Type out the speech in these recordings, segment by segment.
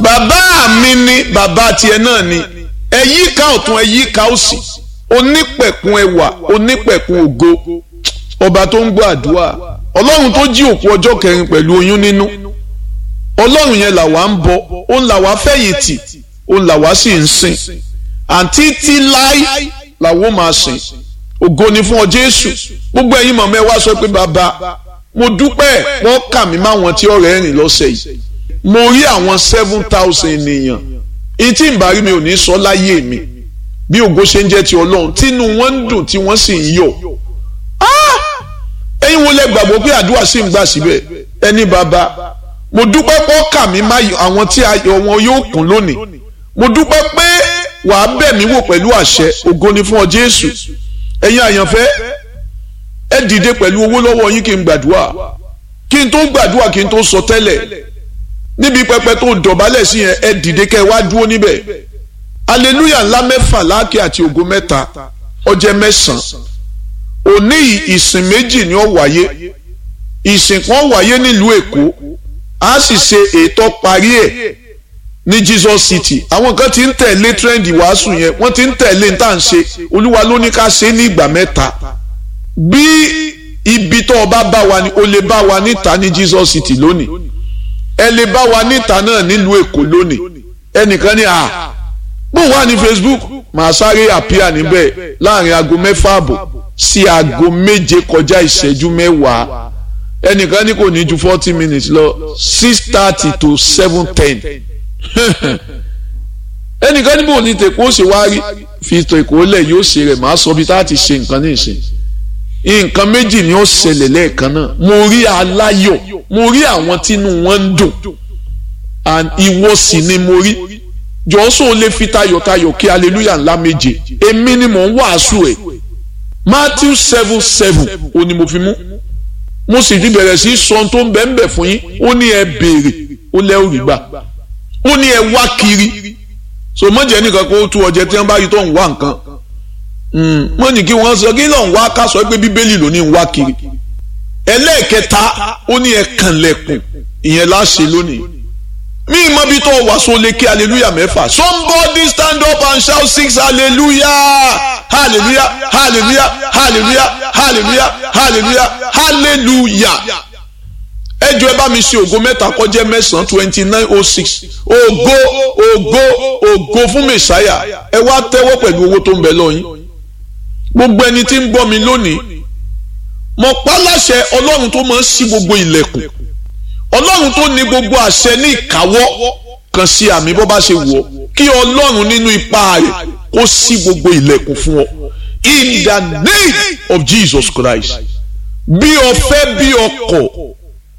bàbá mi ni bàbá tiẹ̀ náà ni ẹ yíká ọ̀tún ẹ yíká òsì onípẹ̀kun ẹwà onípẹ̀kun ògo ọba tó ń gbọ́ àdúrà ọlọ́run tó jí òkú ọjọ́ kẹrin pẹ̀lú oyún nínú ọlọ́run yẹn làwa ń bọ òun làwa fẹ̀yìntì òun làwa sì ń sìn àǹtí tí láí làwọn máa sìn ògo ni fún ọ jésù gbogbo ẹ̀yin mọ̀mọ́ ẹ wá sọ pé bàbá mo dúpẹ́ wọ́n kà mí máwọn tí ọ̀rẹ́ rìn lọ́sẹ̀ yìí mo rí àwọn seven thousand ènìyàn ìtì ìbárí mi ò ní sọ láyé mi bí ògo ṣe ń jẹ́ ti ọlọ́run tínú wọn ń dùn tí wọ́n sì ń yọ̀ ẹ̀yin wo lẹ gbàgbọ́ pé àdúrà sì ń gbà síbẹ̀ ẹni bàbá mo dúpẹ́ pọ́ kà mí má àwọn tí ayọ̀ wọn yóò kún lónìí mo dúpẹ́ pé wàá bẹ̀ mí wò pẹ̀lú àṣẹ ògo ni fún ọ Jésù ẹ̀yin àyànfẹ́ ẹ dìde pẹ̀lú owó lọ́wọ́ yín kí n gbàdúrà kí n tó gbàdúrà kí n tó sọ tẹ́lẹ̀ níbi pẹpẹ tó dọ̀bálẹ̀ sí yẹn ẹ dìde kẹ́ ẹ wá dúró níbẹ̀ aleluya ńlá mẹ́fà láàkì àti ògo mẹ́ta ọjẹ́ mẹ́sàn-án òní ìsìn méjì ni ó wáyé ìsìn kan wáyé nílùú Èkó a sì ṣe ètò parí ẹ̀ ní Jesus City àwọn kan ti ń tẹ̀lé trend wàásù yẹn wọ́n ti ń tẹ̀lé ní tá à ń ṣe olúwa ló ní ká ṣe ní ìgbà mẹ́ta bí ibi tó o bá bá wa ni o lè bá wa níta ní Jesus City lónìí ẹ lè bá wa níta náà nílùú Èkó lónìí ẹnìkan ní à bó wà ní Facebook màá sáré àpíà níbẹ̀ láàrin aago mẹ́fà àbọ̀ sí aago méje kọjá ìṣẹ́jú mẹ́wàá ẹnìkan ní kò ní ju forty minutes lọ six thirty to seven ten ẹnìkan ní bò ní tèkó ṣe wá rí fi tèkó lẹ̀ yóò ṣe rẹ̀ máa sọ bí tá a ti ṣe nǹkan ní ìsìn nǹkan méjì ni ó ṣẹlẹ̀ lẹ́ẹ̀kan náà mo rí aláyọ̀ mo rí àwọn tínú wọn ń dùn and ìwọ sì ni mo rí jọ́sọ̀ lè fi tayọ̀tayọ̀ kí hallelujah ńlá méje èmi ni mò ń wàásù ẹ̀ Matthew seven seven ó ní mo fi mú mo sì ti bẹ̀rẹ̀ sí sọ tó ń bẹ̀ ń bẹ̀ fún yín ó ní ẹ béèrè ó lẹ́ òrì gbà ó ní ẹ wá kiri so mọ̀jẹ̀ nìkan kó tú ọjẹ́ tí wọ́n bá rí tó ń wá nǹkan mọ̀ ní kí wọ́n sọ kí lọ́n wá ká sọ pé bíbélì ló ní ń wá kiri ẹlẹ́ẹ̀kẹta ó ní ẹ kànlẹ̀kùn ìyẹn láṣẹ lónìí mi mọ bí tó wà so lè kí hallelujah mẹ́fà somebody stand up and shout six hallelujah hallelujah hallelujah hallelujah hallelujah hallelujah hallelujah ẹ jọ̀ọ́ ẹ bá mi ṣe ògo mẹ́ta kó jẹ́ mẹ́sàn-án twenty nine oh six ògo ògo ògo fún mẹ̀sáyà ẹ wá tẹ́wọ́ pẹ̀lú owó tó ń bẹ lọ́yìn gbogbo ẹni tí ń gbọ́ mi lónìí mo pa láṣẹ ọlọ́run tó máa ń ṣí gbogbo ilẹ̀kùn ọlọ́run tó ní gbogbo àṣẹ ní ìkáwọ́ kan sí àmì bó bá ṣe wọ̀ kí ọlọ́run nínú ipá rẹ̀ kó ṣí gbogbo ilẹ̀kùn fún ọ in the name of Jesus Christ bí o fẹ́ bí o kọ̀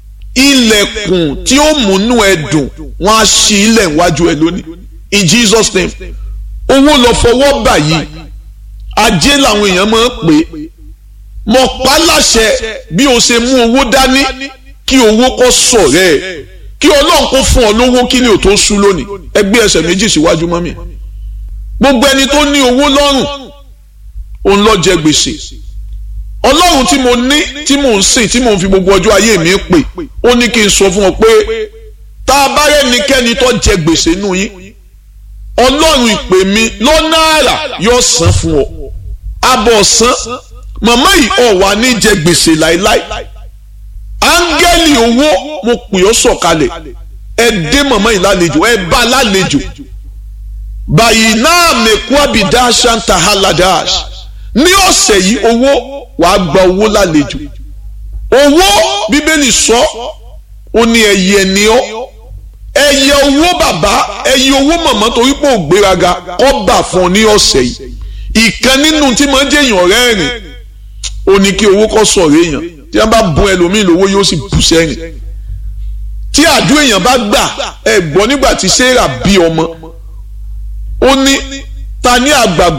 ilẹ̀kùn tí ó múnú ẹ dùn wọ́n á ṣí ilẹ̀ iwájú ẹ lónìí in Jesus name owó lọ fọwọ́ bà yìí ajé làwọn èèyàn máa ń pè mọ̀ pa láṣẹ bí o ṣe mú owó dání kí owó kó sọ̀rẹ́ ẹ̀ kí ọlọ́run kó fún ọ lówó kí ni ò tó sú lónìí ẹgbẹ́ ẹsẹ̀ méjì síwájú mọ́mì gbogbo ẹni tó ní owó lọ́rùn òun lọ jẹ gbèsè ọlọ́run tí mo ní tí mò ń sìn tí mò ń fi gbogbo ọjọ́ ayé mi pè ó ní kí n sọ fún ọ pé tá a bá rẹ́nikẹ́ni tó jẹ gbèsè nù yín ọlọ́run ìpè mi lọ́nà àrà yóò san fún ọ abọ̀ san màmá yìí ọ̀ wà ní jẹ gbèsè láéláé áńgẹ́lì owó mo pè ọ́ sọ̀kalẹ̀ ẹ dé mọ̀mọ́ yìí lálejò ẹ bá lálejò báyìí náà mẹ́kú àbídá ṣáńtà haladash ní ọ̀sẹ̀ yìí owó wàá gba owó lálejò owó bíbélì sọ ó ní ẹyẹ ni ọ́ ẹyẹ owó bàbá ẹyẹ owó mọ̀mọ́ torí pé ò gbéraga kọ́ bà fún ọ ní ọ̀sẹ̀ yìí ìkan nínú tí mo ń jẹ́yàn rẹ́rìn ó ní kí owó kọ́ sọ̀rọ̀ èèyàn tí wọ́n bá bùn ẹlòmíì lówó yóò sì bù sẹ́yìn tí àdó èèyàn bá gbà ẹ gbọ́ nígbà tí sarah bí ọmọ ó ní ta ní àgbàgbọ́